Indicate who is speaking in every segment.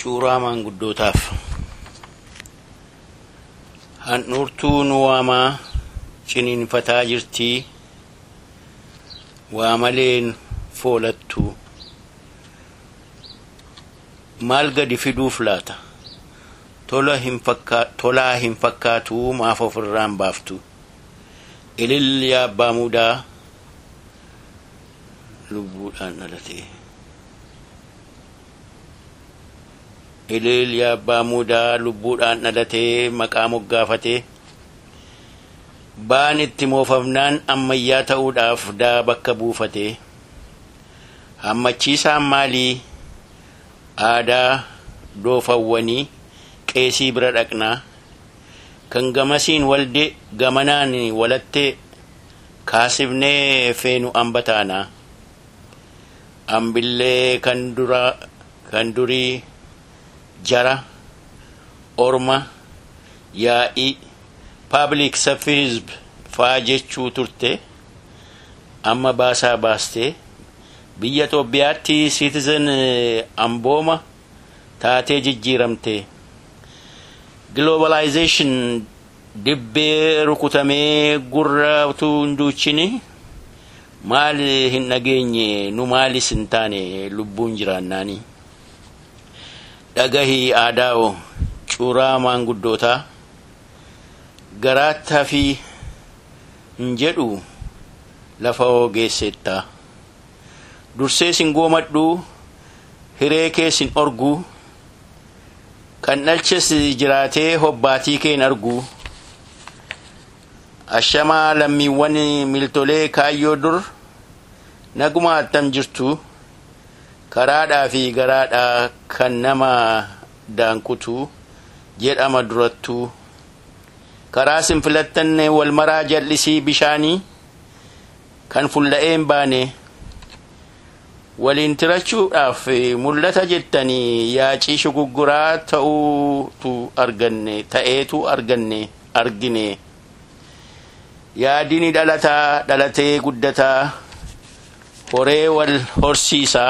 Speaker 1: Cuuraa maanguddootaaf handhuurtuu nu waamaa ciniinfataa jirtii waa maleen foolattu maal gadi fiduuf laata tolaa hin fakkaatu maaf ofirraan baaftu ilil yaa abbaa muudaa lubbuudhaan dhalatee ilil yaa abbaa muudaa lubbuudhaan dhalatee maqaa moggaafatee baan itti moofamnaan ammayyaa ta'uudhaaf daa bakka buufatee hammachiisaan maalii aadaa doofawwanii qeesii bira dhaqnaa kan gamasiin walde gamanaan walattee kaasifnee feenu ambataanaa ambillee kan dura kan durii jara orma yaa'ii paablik saffizb faa jechuu turte amma baasaa baastee biyya Itoophiyaatti siitizen ambooma taatee jijjiiramte globalization dibbee rukutamee gurra utuu hin duuchini maal hin dhageenye nu maalis hin taane lubbuun jiraannaani dhagahii aadaa'o cuuraa maanguddootaa garaattaa fi hin jedhu lafa ogeesseettaa dursee sin goomadhu hiree kee sin orgu kan dhalches jiraatee hobbaatii kee hin argu ashamaa lammiiwwan miltolee kaayyoo dur naguma attam jirtu karaadhaa fi garaadhaa kan nama daankutu jedhama durattuu karaa sin filattan wal maraa jal'isii bishaanii kan fulla'een baane waliin tirachuudhaaf mul'ata jettanii yaacii shugugguraa ta'uutu arganne ta'eetu arganne argine yaadini dhalataa dhalatee guddataa horee wal horsiisaa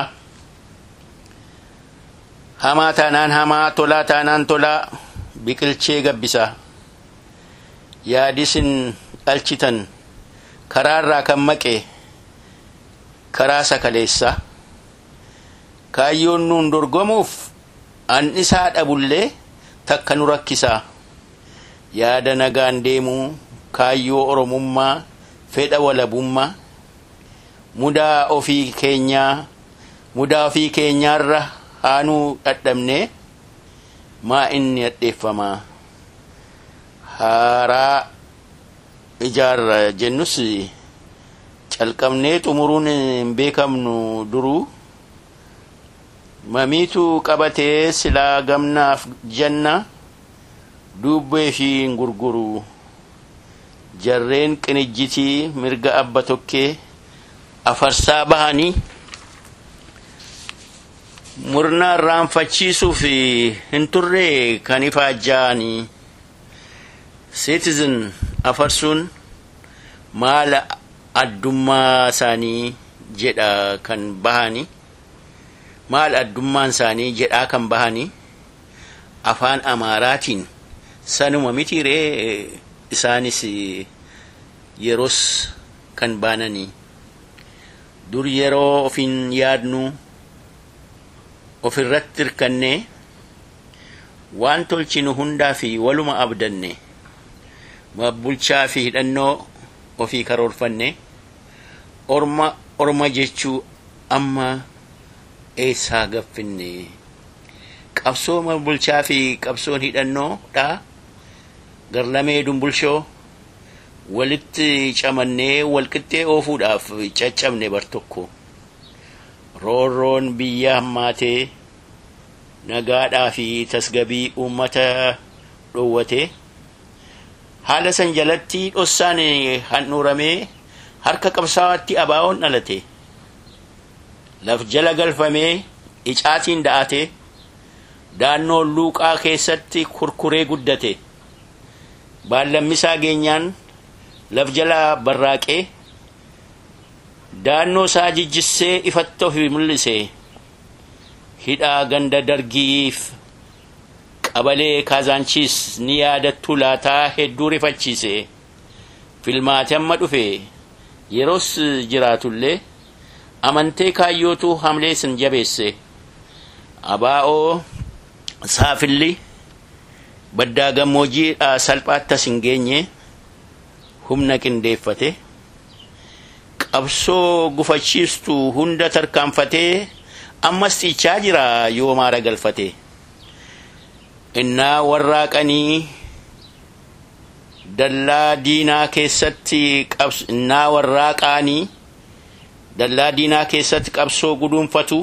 Speaker 1: hamaa taanaan hamaa tolaa taanaan tolaa biqilchee gabbisaa yaadisin dhalchitan karaarraa kan maqe karaa sakaleessaa kaayyoon nuun dorgomuuf annisaa dhabullee takka nu rakkisaa yaada nagaan deemuu kaayyoo oromummaa fedha walabummaa mudaa ofii keenyaa mudaa ofii keenyaarra haanuu dhadhabne maa inni hadheeffamaa haaraa ijaarra jennus calqabnee xumuruun hin beekamnu duruu mamiitu qabatee silaa gamnaaf janna dubbee fi hin gurguru jarreen qinijjitii mirga abba tokkee afarsaa bahanii murna irraanfachiisuuf hin turre kan ifaajja'anii citizen afarsuun maala addummaa isaanii jedha kan bahanii maal addummaan isaanii jedhaa kan bahanii afaan amaaraatiin sanuma mitiiree isaanis yeroos kan baananii dur yeroo ofin yaadnu ofirratti hirkannee waan tolchinu hundaa fi waluma abdanne bulchaa fi hidhannoo ofii karoorfanne orma orma jechuu amma eessaa gaffinne qabsoo bulchaa fi qabsoon hidhannoodha garlamee dumbulshoo walitti camannee walqixxee oofuudhaaf caccabne bar tokko roorroon biyya hammaatee nagaadhaa fi tasgabii uummata dhoowwate haala san jalatti dhossaan handhuuramee harka qabsaa'aatti abaa'oon dhalate laf jala galfamee icaatiin da'ate daannoon luuqaa keessatti kurkuree guddate baallammisaa geenyaan laf jala barraaqee daannoo isaa jijjissee ifatti ofi mul'ise hidhaa ganda dargiif qabalee kaazaanchiis ni yaadattu laataa hedduu rifachiise filmaati amma dhufe yeroos jiraatullee amantee kaayyootu hamlee sin jabeesse abaa'oo saafilli baddaa gammoojjiidhaa salphaatti as hin geenye humna qindeeffate qabsoo gufachiistu hunda tarkaanfatee ammas ciichaa jira yoo maara galfate innaa warraaqanii dallaa diinaa keessatti innaa warraaqaanii dallaa diinaa keessatti qabsoo guduunfatu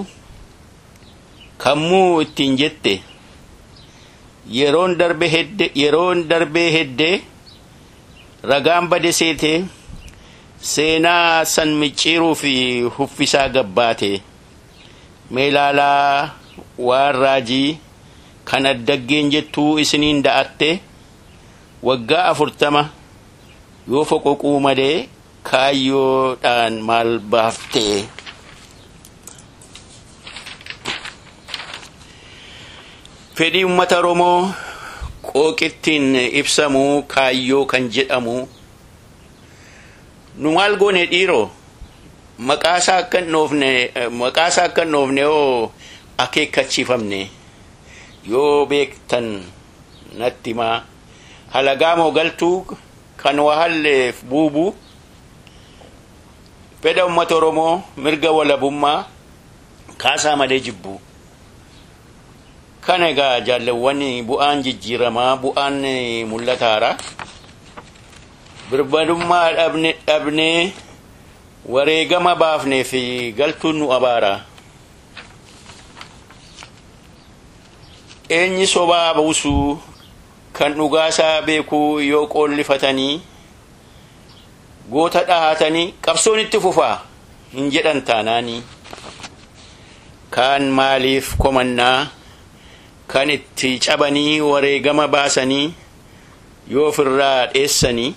Speaker 1: kammuu ittiin jette yeroon darbe hedde yeroon darbee heddee ragaan bade seete seenaa san micciiruu fi huffisaa gabbaate meelaalaa waan raajii kan addaggeen jettuu isiniin da'atte waggaa afurtama yoo foqoquu malee kaayyoodhaan maal baaftee fedhii ummata oromoo qooqittiin ibsamuu kaayyoo kan jedhamu nu maal goone dhiiroo maqaasaa akka hin dhoofne maqaasaa akka hin dhoofne yoo akeekkachiifamne yoo beektan natti himaa halagaa moo galtuu kan wahalleef buubu fedha ummata oromoo mirga walabummaa kaasaa malee jibbu kana egaa jaallawwan bu'aan jijjiiramaa bu'aan mul'ataara birmadummaa dhabne dhabnee wareegama baafnee fi galtuun nu abaara eenyi sobaa buusuu kan dhugaasaa beekuu yoo qoollifatanii goota dhahatanii qabsoon itti fufaa hin jedhan taanaanii kaan maaliif komannaa kan itti cabanii wareegama baasanii yoo ofirraa dheessanii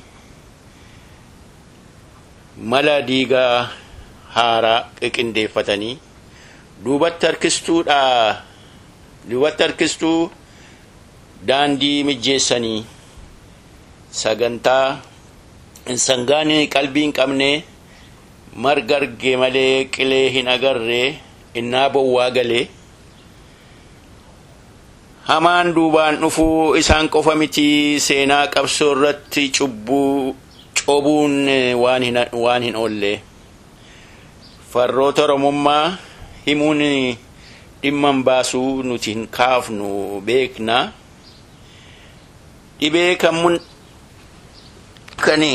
Speaker 1: mala diigaa haaraa qiqindeeffatanii duubatti harkistuudha duubatti harkistuu daandii mijjeessanii sagantaa sangaan qalbii hin qabne marga arge malee qilee hin agarre innaa bowwaa galee hamaan duubaan dhufuu isaan qofa miti seenaa qabsoo irratti cubbuu cobuun waan hin oolle farroota oromummaa himuun dhimman baasuu nuti hin kaafnu beekna dhibee kan mun kan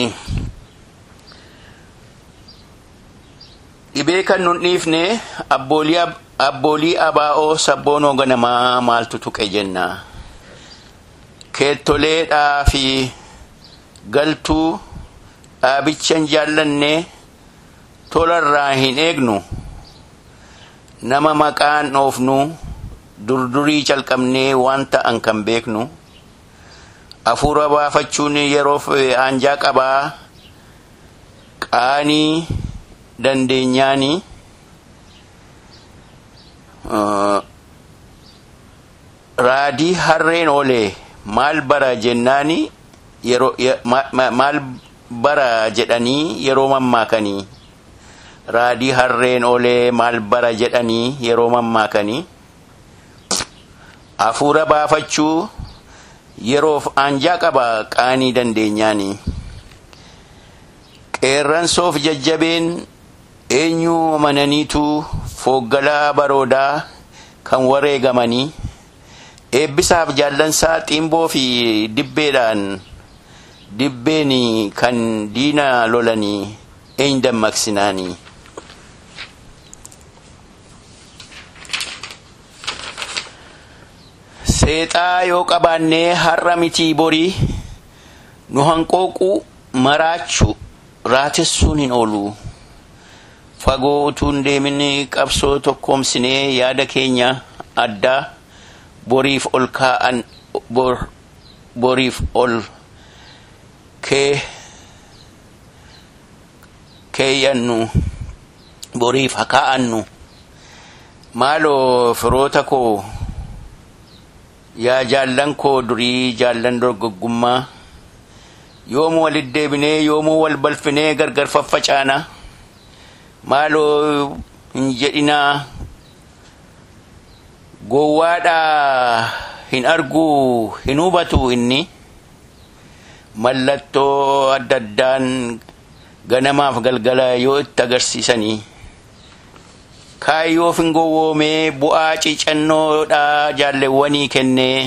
Speaker 1: dhibee kan nun dhiifne abboolii abaa'oo sabboonoo ganamaa maaltu tuqe jenna keettoleedhaa fi galtuu dhaabichan jaallanne tolarraa hin eegnu nama maqaan dhoofnu durdurii calqabnee waan ta'an kan beeknu hafuura baafachuun yeroof aanjaa qabaa qaanii dandeenyaanii raadii harreen oolee maal bara jennaani yeroo maal bara jedhanii yeroo mammaakanii raadii harreen oolee maal bara jedhanii yeroo mammaakanii hafuura baafachuu yeroof aanjaa qaba qaanii dandeenyaanii qeerransoof jajjabeen eenyuu amananiitu fooggalaa baroodaa kan wareegamanii eebbisaaf jaallansaa xiimboo fi dibbeedhaan dibbeen kan diina lolanii eenyu dammaqsinaanii seexaa yoo qabaannee har'a mitii borii nu hanqooquu maraachu raatessuun hin oolu fagoo utuu hin deemin qabsoo tokkoomsinee yaada keenya addaa boriif ol kaa'an boriif ol kee keeyyannu boriif hakaa'annu maaloo firoota koo yaa jaallan koo durii jaallan dorgoggummaa yoomuu walit deebinee yoomuu wal balfinee gargar faffacaana maaloo hin jedhinaa gowwaadhaa hin arguu hin hubatu inni mallattoo adda addaan ganamaaf galgala yoo itti agarsiisanii kaayyoof hin gowwoomee bu'aa ciicannoodhaa jaalleewwanii kennee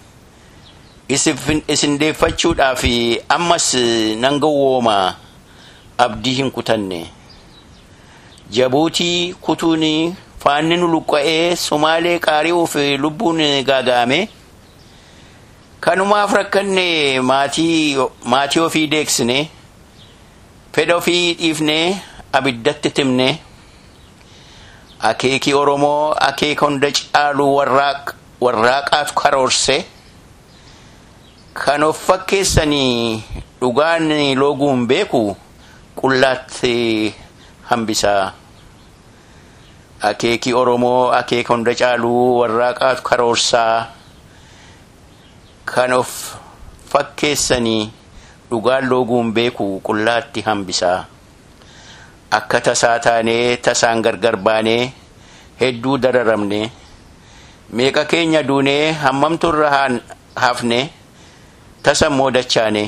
Speaker 1: isin deeffachuudhaaf ammas nan gowwooma abdii hin kutanne jabuutii kutuun faanni nu luqqa'ee somaalee qaari'uuf lubbuun gaaga'ame kanumaaf rakkanne maatii ofii deeksine fedha ofii dhiifne abiddatti timne akeekii oromoo akeeka hunda caalu warraaqaatu karoorse kan of fakkeessanii dhugaan looguun beeku qullaatti hambisaa akeekii oromoo akeeka hunda caaluu warraaqaatu karoorsaa kan of fakkeessanii dhugaan looguun beeku qullaatti hambisaa akka tasaa taanee tasaan gargar baanee hedduu dararamne meeqa keenya duunee hammamtu irra hafne tasa immoo dachaane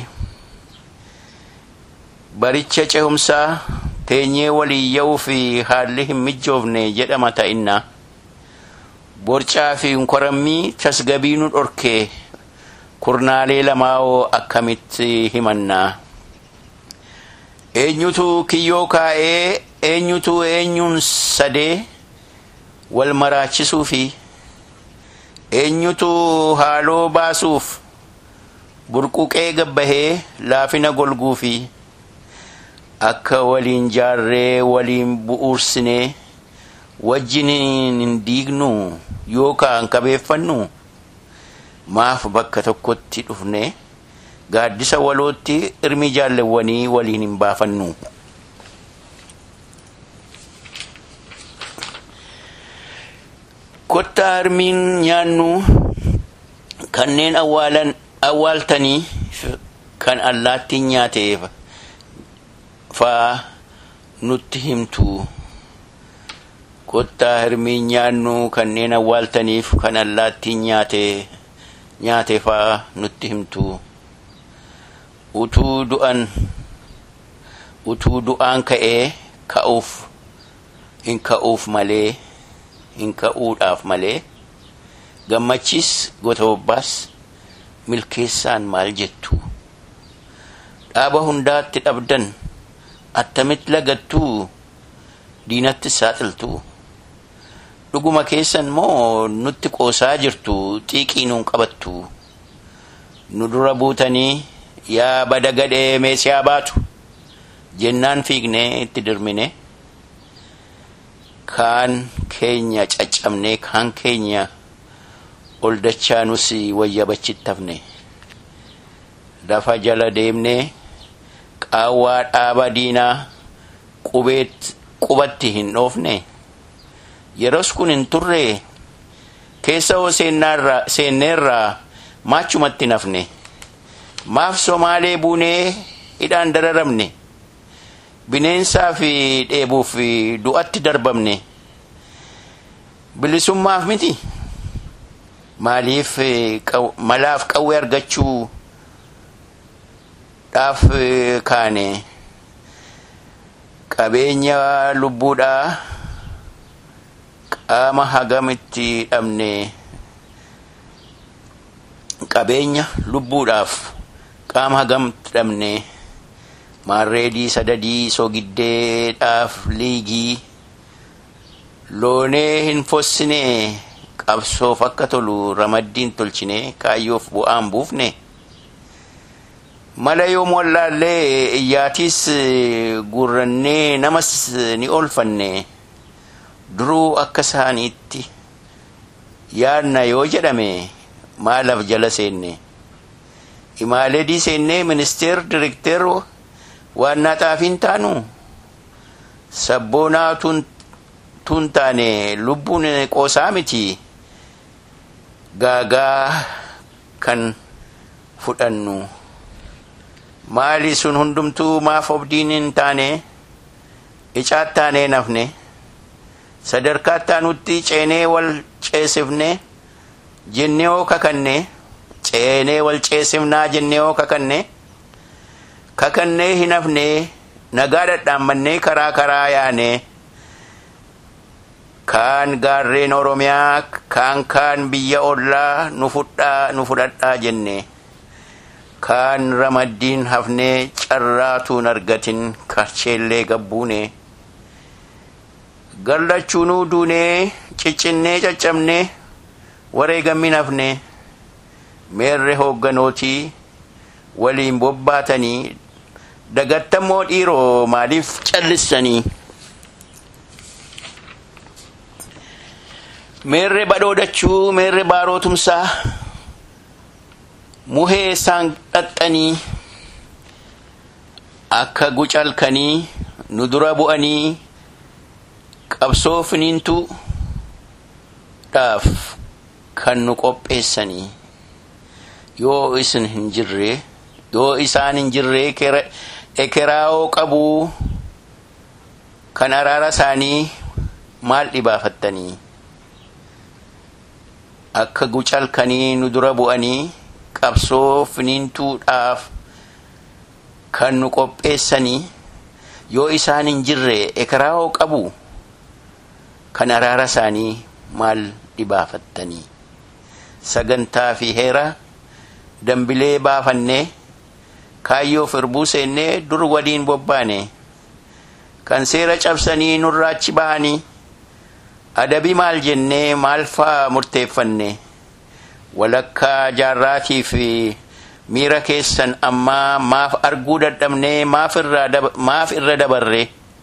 Speaker 1: baricha cehumsaa teenyee walii ya'uu fi haalli hin mijoofne jedhama ta'inna borcaa fi korammii tasgabii nu dhorkee kurnaalee lamaa'oo akkamitti himannaa eenyutu kiyyoo kaa'ee eenyutu eenyuun sadee wal maraachisuu fi eenyutu haaloo baasuuf burquqee gabbahee laafina golguu fi akka waliin jaarree waliin bu'uursinee wajjin hin diignu yookaan qabeeffannu maaf bakka tokkotti dhufne gaaddisa walootti irmi jaallewwanii waliin hin baafannu. Kottaa hirmiin nyaannu kanneen awwaaltanii kan allaattiin nyaateef faa nutti himtu. Kottaa hirmiin nyaannu kanneen awwaaltaniif kan allaattiin nyaate faa nutti himtu. utuu du'an utuu du'aan ka'ee ka'uuf hin ka'uuf malee hin ka'uudhaaf malee gammachiis gota bobbaas milkeessaan maal jettu dhaaba hundaatti dhabdan attamitti lagattuu diinatti saaxiltu dhuguma keessan moo nutti qoosaa jirtu xiiqii nuun qabattu nu dura buutanii yaa bada gadhee meesiyaa baatu jennaan fiignee itti dirmine kaan keenya caccabnee kaan keenya ol dachaanus wayyabachittafne lafa jala deemnee qaawwaa dhaaba diinaa qubatti hin dhoofne yeros kun hin turre keessa hoo seenneerraa maachumatti nafne maaf somaalee buunee hidhaan dararamne bineensaa fi dheebuuf du'atti darbamne bilisummaaf miti maaliif malaaf qawwee argachuu dhaaf kaane qabeenya lubbuudhaa qaama hagamitti dhabne qabeenya lubbuudhaaf qaama hagamitti dhabne maarreedii sadadii sogiddeedhaaf liigii loonee hin fossine qabsoof akka tolu ramaddiin tolchine kaayyoof bu'aan buufne mala yoom wallaallee iyyaatiis gurrannee namas ni oolfanne duruu akka isaaniitti yaadna yoo jedhame maalaaf jala seenne imaaledii seennee ministeer direkteer waannaa xaafiin taanu sabboonaa tun taane lubbuun qoosaa miti gaagaa kan fudhannu maali sun hundumtuu maaf obdiin hin taane icaat taanee nafne sadarkaa taanutti ceenee wal ceesifne jennee hoo kakanne ceenee wal ceesifnaa jennee hoo kakanne kakannee hin hafne nagaa dhadhaammannee karaa karaa yaane kaan gaarreen oromiyaa kaan kaan biyya ollaa nu fudhadhaa jenne kaan ramaddiin hafnee carraatuun argatin karcheellee gabbuune gallachuunuu duunee ciccinnee caccabne wareegammin hafne meerre hoogganootii waliin bobbaatanii dagattammoo dhiiroo maaliif callissanii meerre badhoodachuu meerre baarootumsaa muhee isaan dhaxxanii akka gucalkanii nu dura bu'anii qabsoo finiintu dhaaf kan nu qopheessanii yoo isin hin jirre yoo isaan hin jirre ekeraa'oo qabuu kan araara isaanii maal dhibaafattanii akka gucalkanii nu dura bu'anii qabsoo finiintuudhaaf kan nu qopheessanii yoo isaan hin jirre ekeraa'oo qabu kan araara isaanii maal dhibaafattanii sagantaa fi heera dambilee baafannee kaayyoo firbuu seennee dur waliin bobbaane kan seera cabsanii nurraachi bahanii adabii maal jennee maal faa murteeffanne walakkaa jaarraatii fi miira keessan ammaa maaf arguu dadhabnee maaf irra dabarre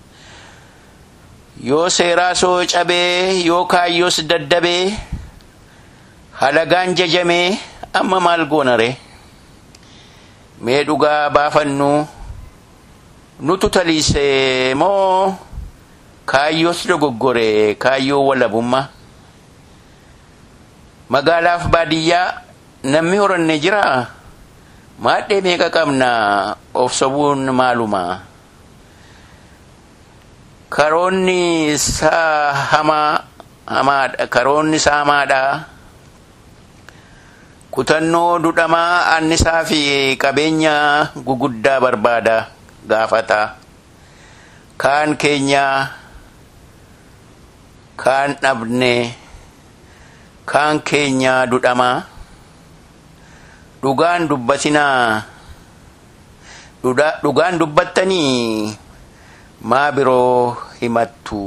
Speaker 1: yoo seeraa soo cabee yoo kaayyoos daddabee halagaan jajamee amma maal goonare mee dhugaa baafannu nutu taliise moo kaayyoos dogoggore kaayyoo walabummaa magaalaaf baadiyyaa namni horanne jira maadhee meeqa qabna of sobuun maaluma karoonni isaa hamaa hamaadha karoonni isaa hamaadha kutannoo dudhamaa annisaa fi qabeenya guguddaa barbaada gaafata kaan keenya kaan dhabne kaan keenya dudhamaa dhugaan dubbatinaa dhugaan dubbattanii maa biroo himattu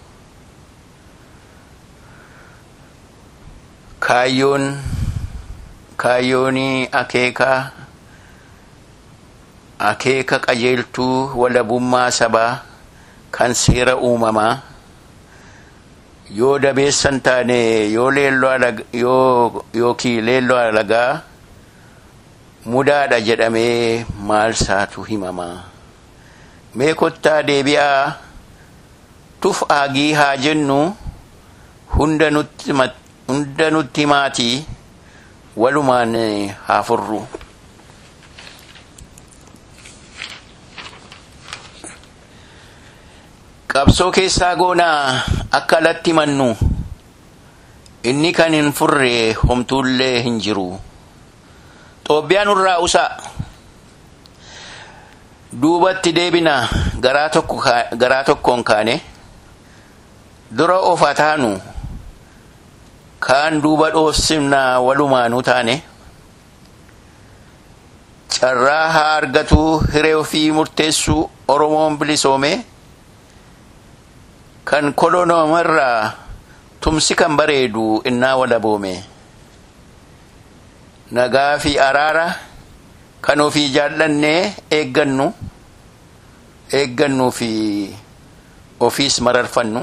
Speaker 1: kaayyoon kaayyoonii akeekaa akeeka qajeeltuu walabummaa sabaa kan seera uumamaa yoo dabeessan taane yoo leelloo yookii leelloo alagaa mudaadha jedhamee maal saatu himamaa mee kottaa deebi'aa tuf aagii haa jennu hunda nutti himaatii walumaan haa furru qabsoo keessaa goonaa akka alatti mannu inni kan hin furre homtuullee hin jiru xoobbiyaan irraa usaa duubatti deebina garaa tokkoon kaane dura of taanu kaan duuba dhoofsifna walumaanuu taane carraa haa argatu hiree ofii murteessu oromoon bilisoome kan kolonoomarraa tumsi kan bareedu innaa walaboome nagaa fi araara kan ofii jaallannee eeggannu eeggannuu fi ofiis mararfannu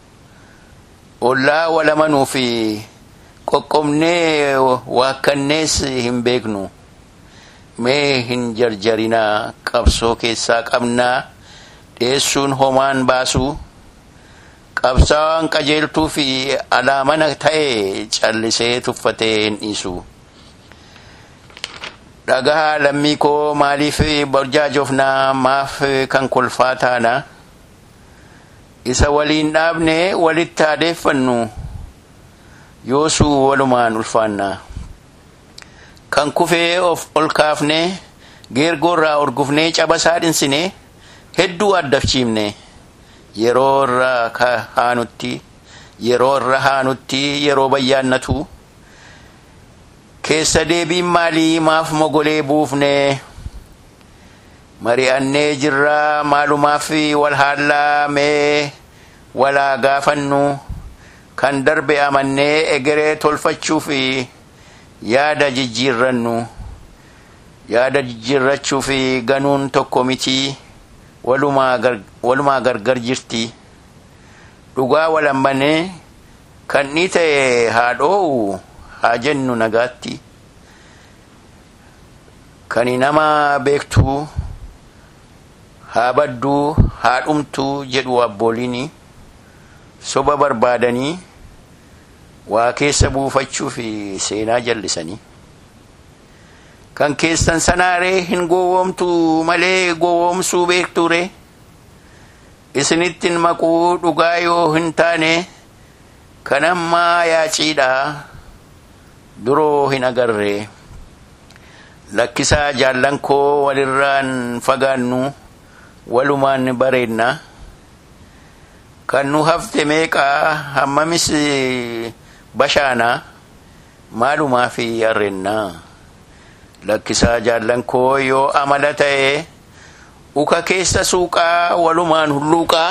Speaker 1: ollaa walamanuu fi qoqqobnee waakkannees hin beeknu mee hin jarjarinaa qabsoo keessaa qabnaa dhiyeessuun homaan baasuu qabsaawaan qajeeltuu fi alaamana ta'e callisee tuffatee hin dhiisu dhagaa lammii koo maaliif burjaajofnaa maaf kan kolfaa taana isa waliin dhaabne walitti adeeffannu yoosuu walumaan ulfaanna kan kufee of ol kaafne geergoorraa orgufnee cabasaa dhinsine hedduu addafchiifne yeroo irra haanutti yeroo irra haanutti yeroo bayyaannatu keessa deebiin maalii maaf mogolee buufne mari'annee jirraa maalumaaf wal haallaa mee walaa gaafannu kan darbe amannee egeree tolfachuuf yaada jijjiirrannu yaada jijjiirrachuuf ganuun tokko mitii walumaa gargar jirti dhugaa walambane kan ni ta'e haa dhoo'u haa jennu nagaatti kani nama beektuu haa badduu haa dhumtuu jedhu abbooliin soba barbaadanii waa keessa buufachuuf seenaa jallisanii kan keessan sanaaree hin gowwoomtu malee gowwoomsuu beekture isinittin maquu dhugaa yoo hin taane kan ammaa yaaciidha duroo hin agarre lakkisaa jaallan koo walirraan fagaannu walumaan bareedna kan nu hafte meeqaa hammamis bashaana maalumaaf arrenna lakkisaa jaallan koo yoo amala ta'e uka keessa suuqaa walumaan hulluuqaa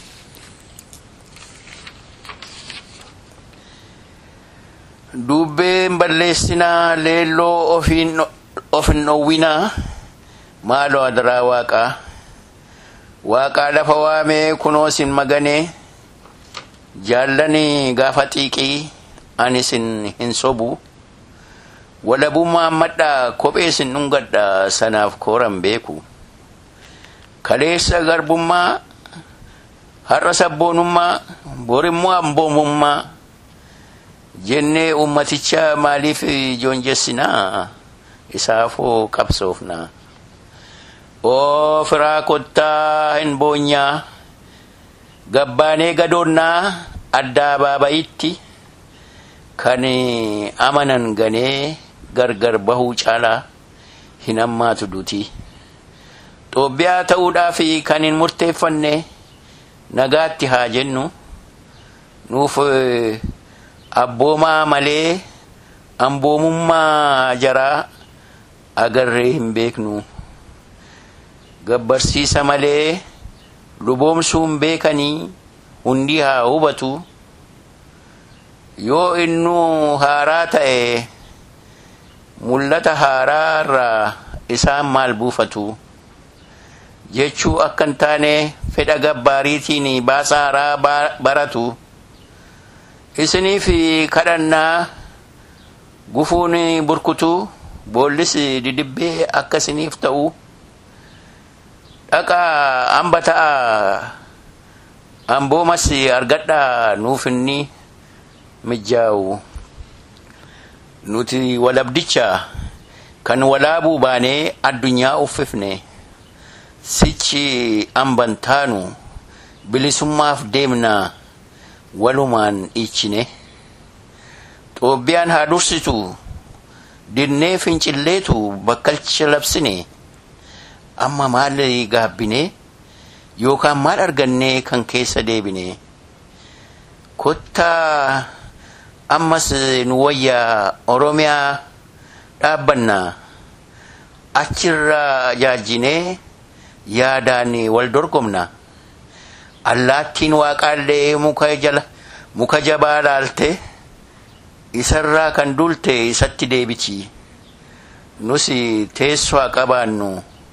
Speaker 1: dubbeen balleessinaa leelloo of hin dhowwinaa maaloo adaraa waaqaa waaqaa lafa waamee kunoo sin maganee jaallanii gaafa xiiqii ani sin hin sobu walabummaa madhaa kophee sin dhungadha sanaaf kooran beeku kaleessa garbummaa har'a sabboonummaa borimmoo amboomummaa jennee ummaticha maaliif joonjessinaa isaafoo qabsoofnaa oo firaa kottaa hin boonyaa gabbaanee gadoonnaa addaa baabayitti kan amanan ganee gargar bahuu caalaa hin hammaatu duti xoobbiyaa ta'uudhaaf kan hin murteeffanne nagaatti haa jennu nuuf abboomaa malee amboomummaa jaraa agarree hin beeknu gabbarsiisa malee luboomsuu hin beekanii hundi haa hubatu yoo innuu haaraa ta'e mul'ata haaraa irraa isaan maal buufatu jechuu akka hin taane fedha gabbaariitiin baasa haaraa baratu isiniif kadhannaa gufuun burkutuu boollis didibbee akka isiniif ta'u dhaqaa hamba ta'a amboomas argadhaa nuuf inni mijjaa'u nuti walabdicha kan walaabuu baanee addunyaa uffifne sichi amban taanu bilisummaaf deemnaa walumaan dhiichine xoobbiyaan haa dursitu dinnee fincilleetu bakkalcha labsine amma maal gaabbine yookaan maal argannee kan keessa deebine kottaa ammas nu wayyaa oromiyaa dhaabbannaa achirraa jaajjinee yaadaan wal dorgomna allaattiin waaqaallee muka jala muka jabaa laalte isarraa kan dulte isatti deebiti nus teessoo qabaannu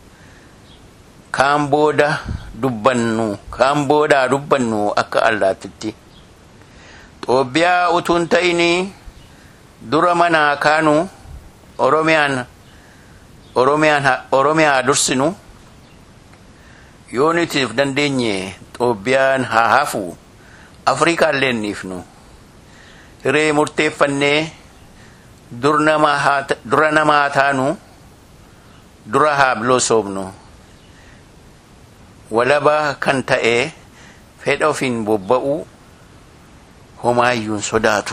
Speaker 1: kaan booda dubbannu kaan boodaa dubbannu akka allaattitti xoobbiyaa utuun ta'in dura manaa kaanu oromiyaan oromiyaa dursinu yoo nutiif dandeenye xoobbiyaan haa hafu afrikaallee niifnu hiree murteeffannee dura namaa taanu dura haa biloosoomnu walabaa kan ta'e fedha ofiin bobba'u homaayyuun sodaatu.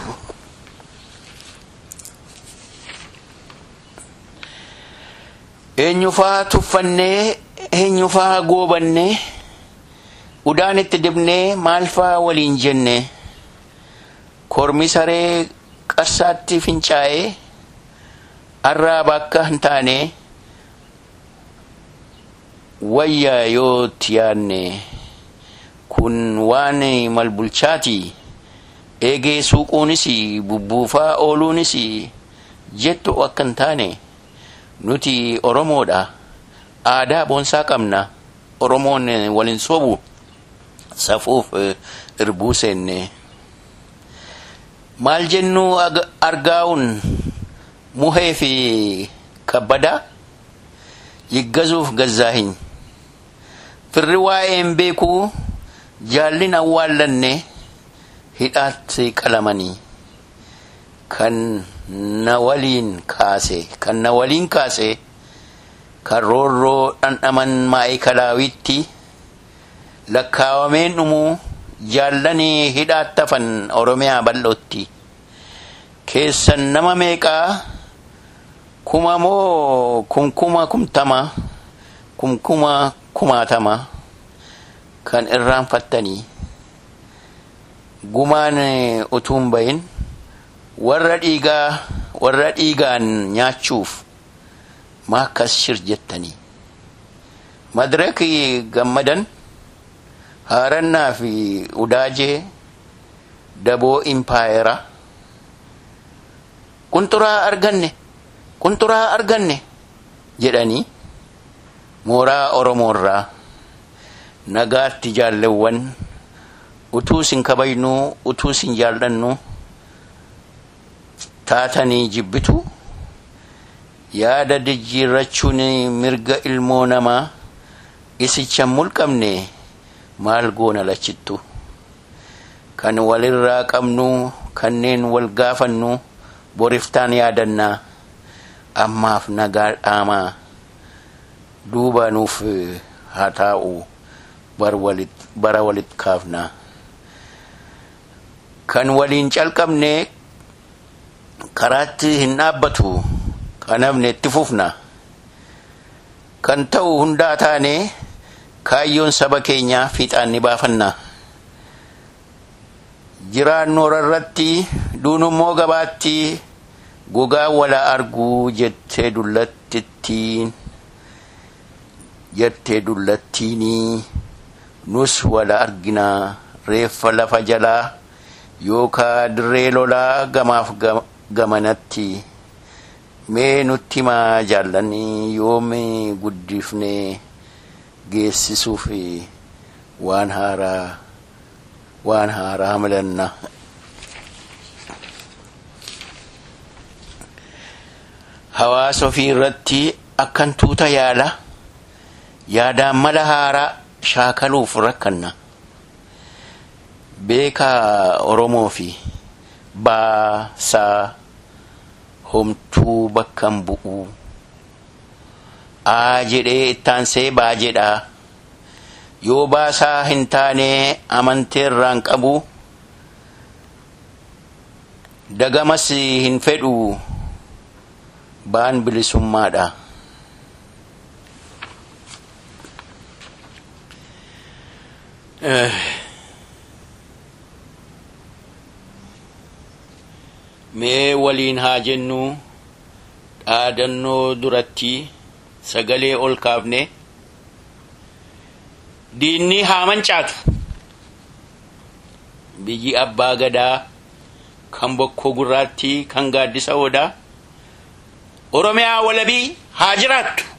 Speaker 1: eenyufaa tuffannee eenyufaa goobannee udaan itti dibnee maalfaa waliin jenne kormi saree qarsaatti fincaa'ee arraaba akka hin taane wayyaa yootti yaadne kun waan malbulchaati eegee suuquunis bubbuufaa ooluunis jettu akka hin taane nuti oromoodha aadaa boonsaa qabna oromoon waliin sobu safuuf irbuu seenne maal jennu argaa'uun muhee fi kabbada yiggazuuf gazzaahin firri waa'een beekuu jaallin awwaallanne hidhaatti qalamanii kan na waliin kaase kan na waliin kaase kan roorroo dhandhaman maayikalaawwitti lakkaawameen dhumuu jaallanii hidhaattafan oromiyaa bal'ootti keessan nama meeqaa kuma moo kumkuma kumtama kumkuma kumaatama kan irraanfattanii gumaan utuun bayin warra dhiigaa warra dhiigaan nyaachuuf maakkas shir jettanii madraki gammadan haarannaa fi udaajee daboo impaayera qunxuraa arganne qunxuraa arganne jedhanii mooraa oromoorraa nagaatti jaallewwan utuu sin kabajnuu utuu sin jaallannu taatanii jibbitu yaada jijjiirrachuun mirga ilmoo namaa isicha mulqabne maal goona lachittu kan walirraa qabnu kanneen wal gaafannu boriftaan yaadannaa ammaaf nagaa dhaamaa duuba nuuf haa taa'u bara walit kaafnaa kan waliin calqabne karaatti hin dhaabbatu kanafne itti fufna kan ta'u hundaa taane kaayyoon saba keenyaa fiixaan ni baafanna jiraannoora irratti duunummoo gabaatti gogaa wala arguu jettee dullattiin jettee dullattiinii nus wala arginaa reeffa lafa jalaa yookaa dirree lolaa gamaaf gamanatti mee nutti maa jaallanii yoomi guddifnee geessisuuf waan haaraa waan haaraa milanna hawaasa ofii irratti akkan tuuta yaala yaadaan mala haaraa shaakaluuf rakkanna beekaa oromoo fi baasaa homtuu bakkan bu'u aa jedhee ittaansee baa jedhaa yoo baasaa hin taane amanteerraan qabu dagamas hin fedhu baan bilisummaadha mee waliin haa jennu dhaadannoo duratti sagalee ol kaafne diinni haa mancaatu biyyi abbaa gadaa kan bokkoo gurraatti kan gaaddisa odaa oromiyaa walabii haa jiraattu